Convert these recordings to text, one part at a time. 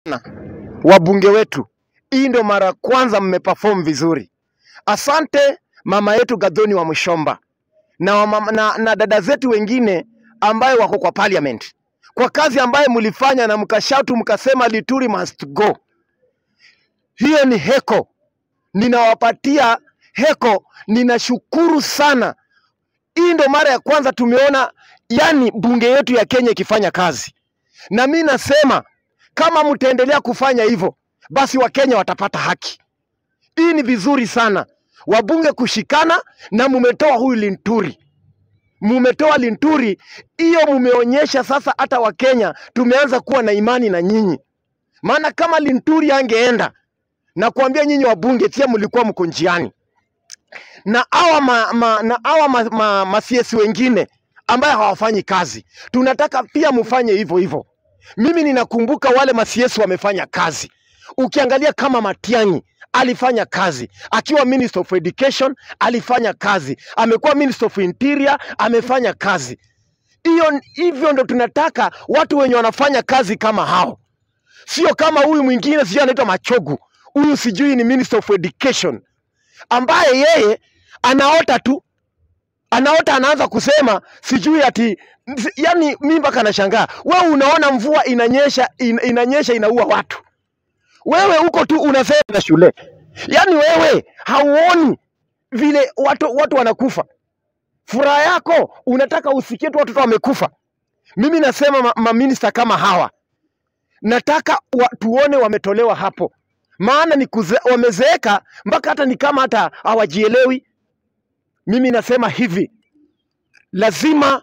wabunge wetu, hii ndio mara ya kwanza mmeperform vizuri. Asante mama yetu Gathoni wa Mshomba na, wamama, na, na dada zetu wengine ambayo wako kwa parliament kwa kazi ambayo mlifanya na mkashautu mkasema Lituri must go. Hiyo ni heko, ninawapatia heko, ninashukuru sana. Hii ndo mara ya kwanza tumeona yani bunge yetu ya Kenya ikifanya kazi, na mi nasema kama mtaendelea kufanya hivyo, basi Wakenya watapata haki. Hii ni vizuri sana, wabunge kushikana, na mumetoa huyu Linturi, mumetoa Linturi, hiyo mumeonyesha sasa hata Wakenya tumeanza kuwa na imani na nyinyi, maana kama Linturi angeenda na kuambia nyinyi wabunge tia mlikuwa mko njiani na hawa ma, ma, na hawa ma, ma, ma CS wengine ambaye hawafanyi kazi, tunataka pia mfanye hivyo hivyo. Mimi ninakumbuka wale ma CS wamefanya kazi. Ukiangalia kama Matiang'i alifanya kazi akiwa Minister of Education, alifanya kazi, amekuwa Minister of Interior, amefanya kazi. Hiyo hivyo ndo tunataka watu wenye wanafanya kazi kama hao, sio kama huyu mwingine, sijui anaitwa Machogu, huyu sijui ni Minister of Education ambaye yeye anaota tu anaota anaanza kusema sijui ati yani mi mpaka nashangaa wewe unaona mvua inanyesha in, inanyesha inaua watu wewe huko tu unasema na shule yani wewe hauoni vile watu, watu wanakufa furaha yako unataka usikie tu watoto wamekufa mimi nasema ma, maminista kama hawa nataka wa, tuone wametolewa hapo maana ni kuze, wamezeeka mpaka hata ni kama hata hawajielewi. Mimi nasema hivi, lazima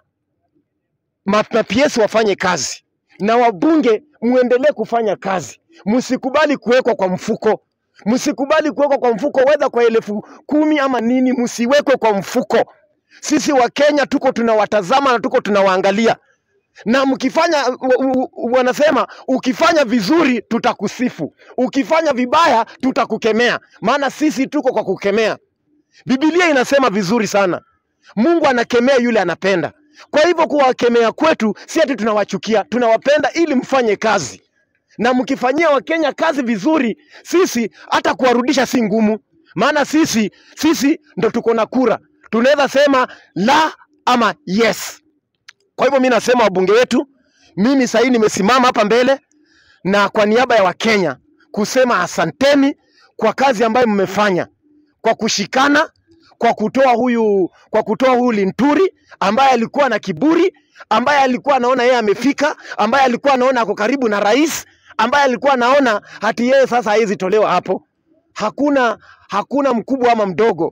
ma ma PS wafanye kazi na wabunge muendelee kufanya kazi, msikubali kuwekwa kwa mfuko, msikubali kuwekwa kwa mfuko, wedha kwa elfu kumi ama nini, msiwekwe kwa mfuko. Sisi wa Kenya tuko tunawatazama na tuko tunawaangalia na mkifanya u- u- u- wanasema ukifanya vizuri tutakusifu, ukifanya vibaya tutakukemea, maana sisi tuko kwa kukemea. Biblia inasema vizuri sana, Mungu anakemea yule anapenda. Kwa hivyo kuwakemea kwetu si ati tunawachukia, tunawapenda ili mfanye kazi, na mkifanyia Wakenya kazi vizuri, sisi hata kuwarudisha si ngumu, maana sisi sisi ndo tuko na kura, tunaweza sema la ama yes. Kwa hivyo mi nasema wabunge wetu, mimi sahii nimesimama hapa mbele na kwa niaba ya Wakenya kusema asanteni kwa kazi ambayo mmefanya, kwa kushikana, kwa kutoa huyu kwa kutoa huyu Linturi ambaye alikuwa na kiburi, ambaye alikuwa anaona yeye amefika, ambaye alikuwa anaona ako karibu na rais, ambaye alikuwa anaona hati yeye sasa hawezi tolewa hapo. Hakuna hakuna mkubwa ama mdogo,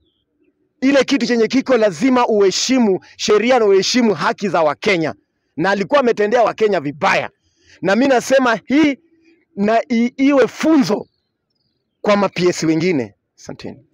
ile kitu chenye kiko lazima uheshimu sheria na uheshimu haki za Wakenya, na alikuwa ametendea Wakenya vibaya, na mi nasema hii na i, iwe funzo kwa mapiesi wengine. Asanteni.